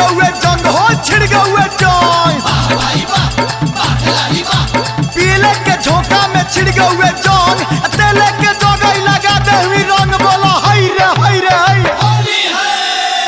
गौए जंग हो छिड़ गौए जंग पीले के झोंका में छिड़ गौए जंग तेले के जगह लगा दे हुई रंग बोला हई रे हई रे हई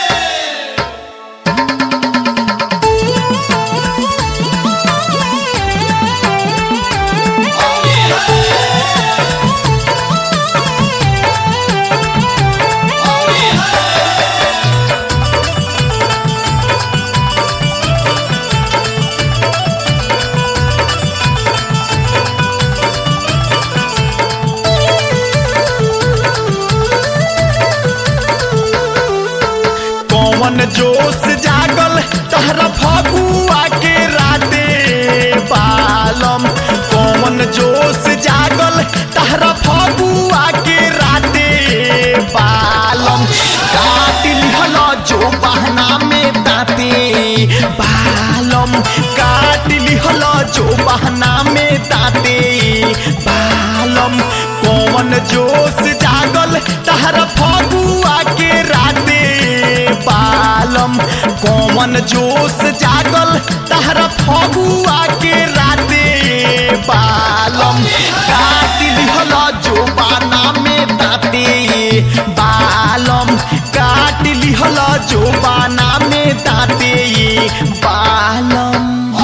कौन जोश जागल तहरा फगुआ के राते बालम कौन जोश जागल तहरा फगुआ के राते बालम काट लिहल जो बहना में दाते बालम काट लिहल जो बहना में दाते बालम कौन जोश जागल तहरा फगुआ के राते बालम कौन जोश जागल तहरा फगुआ के राते बालम काट लिहल जो बाना में दाते बालम काट लिहल जो बाना में दाते बालम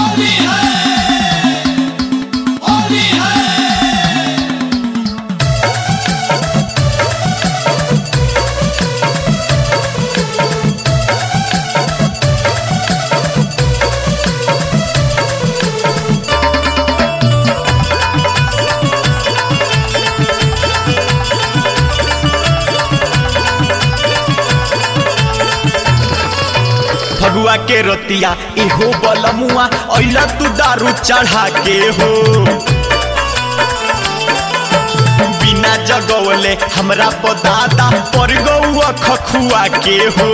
फगुआ के रतिया इहो बलमुआ अइला तू दारू चढ़ा के हो बिना जगवले हमरा पदादा पर गौआ खखुआ के हो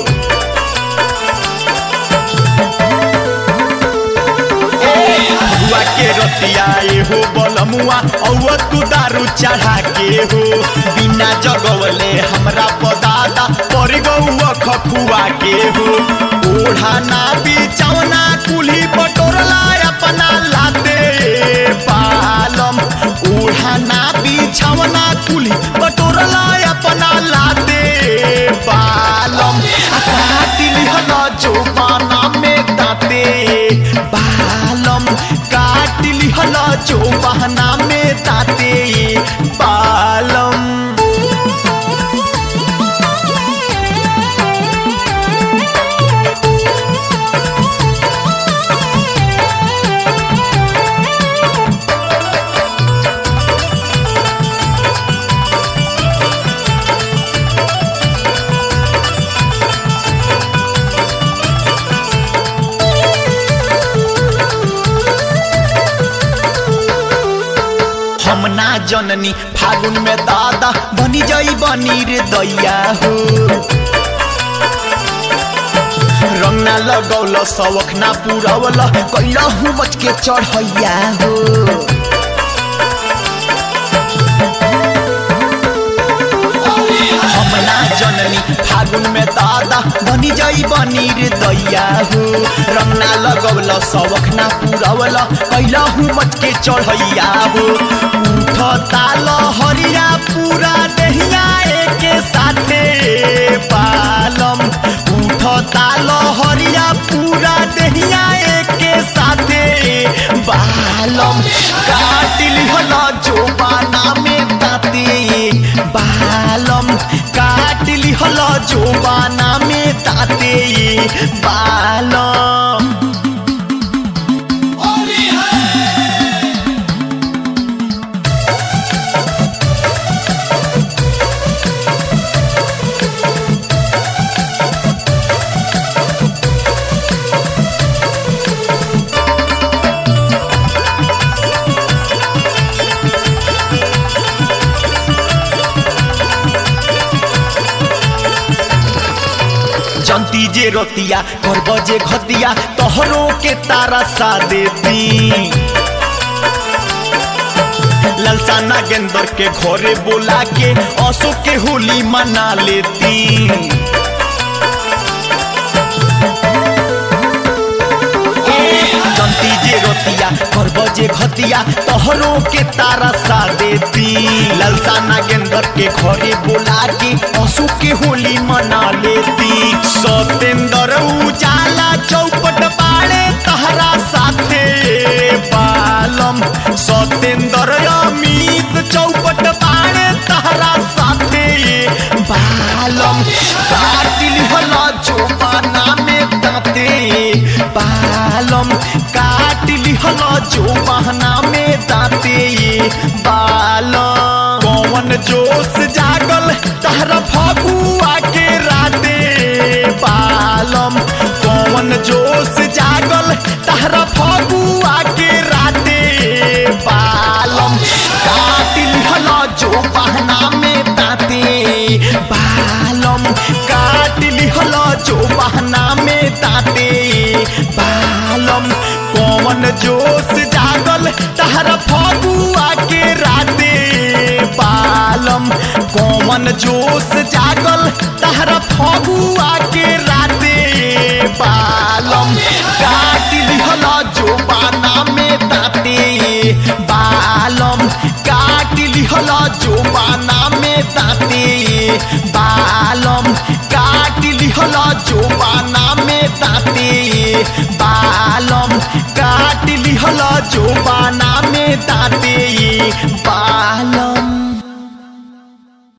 फगुआ के रतिया एहो बलमुआ औ तू दारू चढ़ा के हो बिना जगवले हमरा पदादा पर गौआ खखुआ के हो ओढ़ाना बिचौना कुल्ही पटोरला अपना लाते पालम ओढ़ाना बिछौना कुल्ही पटोरला अपना लाते पालम आ काटी लिहल जो बाना में दाते बालम काट लिहल जो बहना में दाते बालम हम ना जननी फागुन में दादा बनी जई बनी रे दैया हो रंग ना लगौल सवख ना पुरवल कैला हूँ मच के चढ़ैया हो हम ना जननी फागुन में दादा बनी जई बनी रे दैया हो रंग ना लगौल सवख ना पुरवल कैला हूँ मच के चढ़ैया हो उठ ताल हरिया पूरा देहिया एके साथे पालम उठ ताल हरिया पूरा देहिया एके साथे बालम काट लिहल जो बाना में दाते बालम काट लिहल जो बाना में दाते बालम जनती जे रोतिया कर बजे घतिया तोहरो के तारा सा देती ललसा नागेंद्र के घरे बोला के असो के होली मना लेती जनती जे रोतिया करब जे घतिया तोहरो के तारा सा देती ललसा नागेंद्र के घरे बोला के पशु के होली मना लेती सतेंद्र उजाला चौपट बाड़े तहरा साथे बालम सतेंद्र अमित चौपट बाड़े तहरा साथे बालम काटिल हला जोबाना में दाते बालम काटिल हला जोबाना में दाते बालम कौन जोश जागल तहरा फगुआ के राते बालम कौन जोश जागल तहरा फगुआ के राते बालम काटिल हला जो बहना में दाते बालम काटिल हला जो बहना में दाते बालम कौन जोश जागल तहरा फगुआ के राते बालम कौन जोश जागल तहरा फगुआ के राते बालम काटिल हला जो बाना में दाते बालम काटिल हला जो बाना में दाते बालम काटिल हला जो बाना में दाते बालम काटिल हला जो बाना में दाते बालम